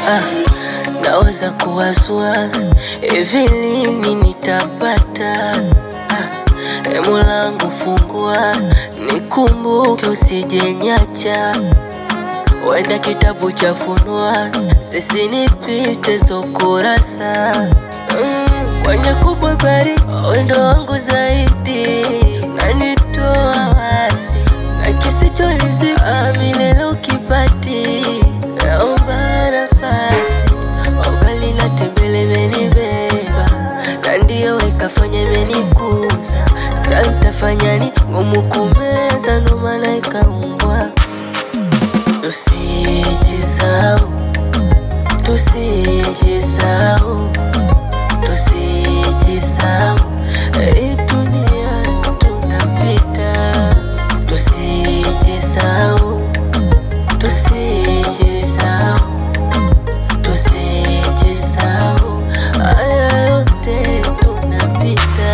ah, naweza kuwazua hivi lini nitapata ah, e Molangu fungua nikumbuke, usijenyacha wenda kitabu cha funua sisi nipite zo kurasa mm, kwenye kubwa bari wendo wangu zaidi nanitoa wasi na kisicholizi milele ukipati naomba nafasi ugali na tembele menibeba na ndio ikafanya imenikuza tantafanyani ngumu kumeza ndo maana ikaumbwa Tusijisahau, tusijisahau, tusijisahau, hii dunia tunapita. Tusijisahau, tusijisahau, tusijisahau, haya yote tunapita.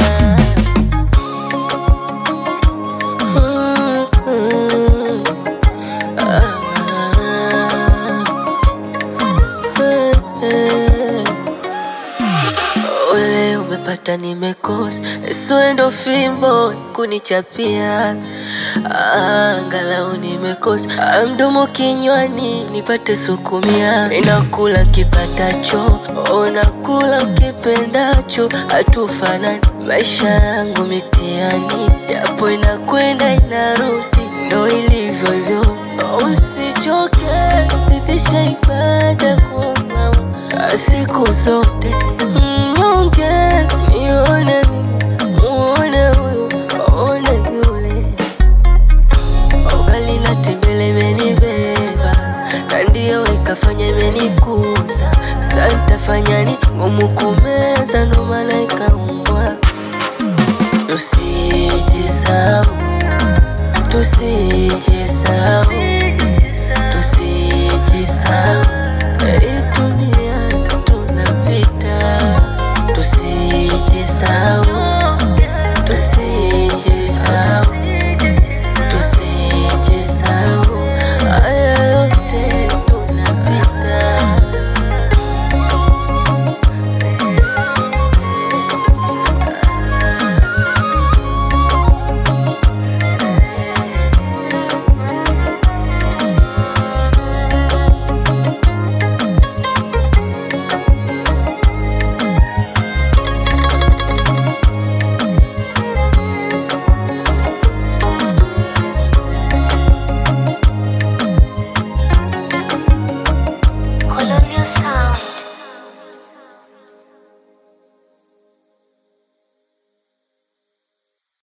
Mm, mm. Ole umepata nimekosa, swendo fimbo kunichapia, angalau nimekosa mdomo kinywani nipate sukumia. Ninakula kipatacho, unakula kipendacho, hatufanani. Maisha yangu mitihani, japo inakwenda inarudi, ndo ilivyo hivyo. Usichoke, sitisha ibada kwa siku zote mm,